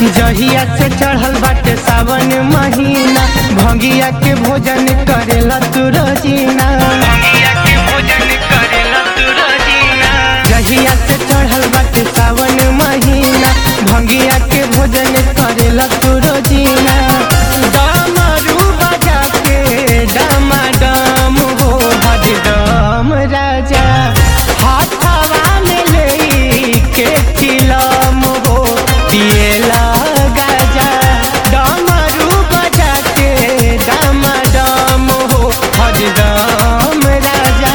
जहिया से चढ़ल बाटे सावन महीना भंगिया के भोजन करेला तू रोजीना जहिया से चढ़ल बाटे सावन महीना भंगिया के भोजन करेला तू रोजीना डमरू बजा के डमाडम हो हरदम राजा हाथवा में ले के चिलम हो पिएला गाजा डमरू बजा के डमाडम हो हरदम राजा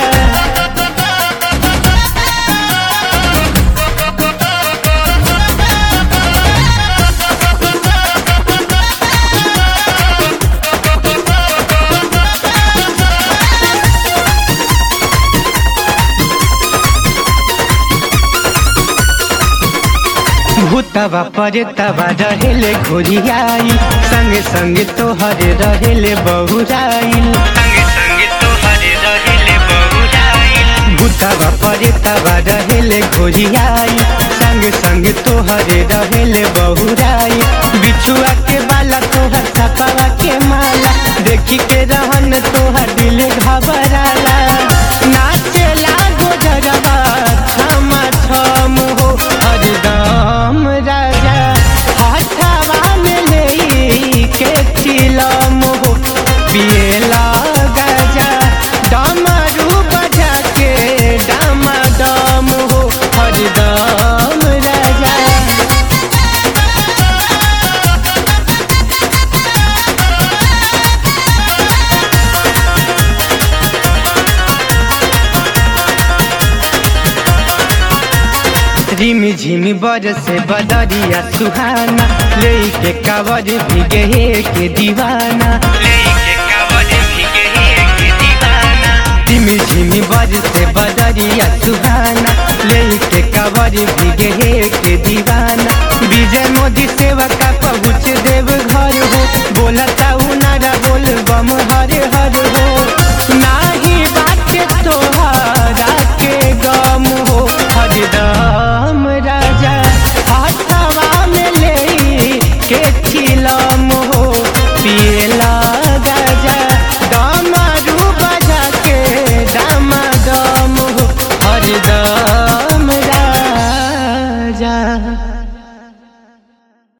भूतवा परेतवा रहेले घोरियाई संग संग तोहर रहेले बहुराइल भूतवा परेतवा रहेले घोरियाई संग संग तोहर रहेले बहुराई बिछुआ के बाला तोहर सपवा के माला देखी के रहन तोहर दिल घबराला नाचेला गोजरवा छम छम हो हरदम राजा हाथवा में ले के चिलम हो पिएला गाजा डमरू बजा के डमाडम हो हरदम राजा रिमी झिमी बरसे बदरिया सुहाना लेके कावर भीगे के दीवाना रिमी झिमी बरसे बदरिया सुहाना लेके कावर भीगे के दीवाना विजय मोदी सेवा का पहुँच देव घर हो बोलता उनारा बोल बम हर हर हो नाही बाटे तोहारा के गम हो हरदम राजा हाथवा में ले के चिलम हो पिएला गाजा डमरू बजा के डमाडम हो हरदम राजा